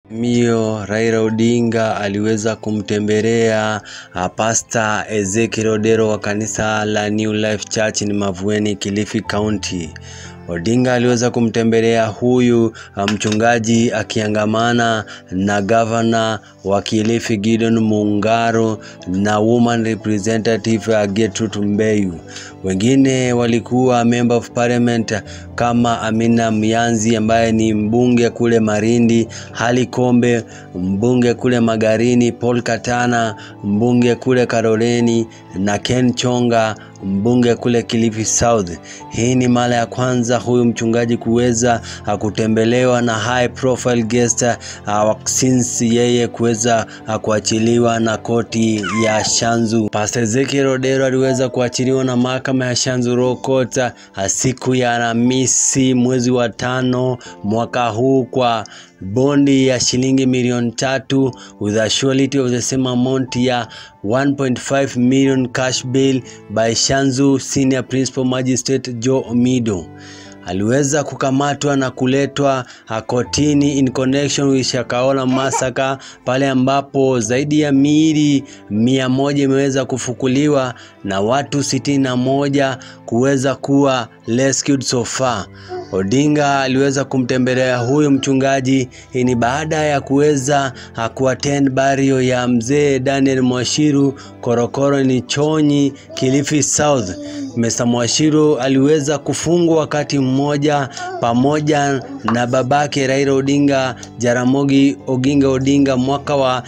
Mio Raila Odinga aliweza kumtembelea Pastor Ezekiel Odero wa kanisa la New Life Church ni Mavueni, Kilifi County. Odinga aliweza kumtembelea huyu mchungaji akiangamana na gavana wa Kilifi Gideon Mungaro na woman representative Gertrude Mbeyu. Wengine walikuwa member of parliament kama Amina Mianzi ambaye ni mbunge kule Marindi, Hali Kombe mbunge kule Magarini, Paul Katana mbunge kule Karoleni na Ken Chonga mbunge kule Kilifi South. Hii ni mara ya kwanza huyu mchungaji kuweza kutembelewa na high profile guest uh, since yeye kuweza uh, kuachiliwa na koti ya Shanzu. Pastor Ezekiel Odero aliweza kuachiliwa na mahakama ya Shanzu Law Court uh, siku ya Alhamisi mwezi wa tano mwaka huu kwa bondi ya shilingi milioni tatu with a surety of the same amount ya 1.5 million cash bail by Shanzu Senior Principal Magistrate Joe Omido. Aliweza kukamatwa na kuletwa kotini in connection with Shakahola massacre, pale ambapo zaidi ya miili mia moja imeweza kufukuliwa na watu sitini na moja kuweza kuwa rescued so far. Odinga aliweza kumtembelea huyu mchungaji. Hii ni baada ya kuweza kuattend burial ya mzee Daniel Mwashiru Korokoro ni Chonyi, Kilifi South. Mr. Mwashiru aliweza kufungwa wakati mmoja pamoja na babake Raila Odinga Jaramogi Oginga Odinga mwaka wa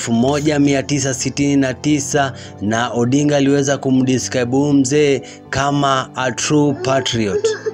1969 na Odinga aliweza kumdescribe mzee kama a true patriot.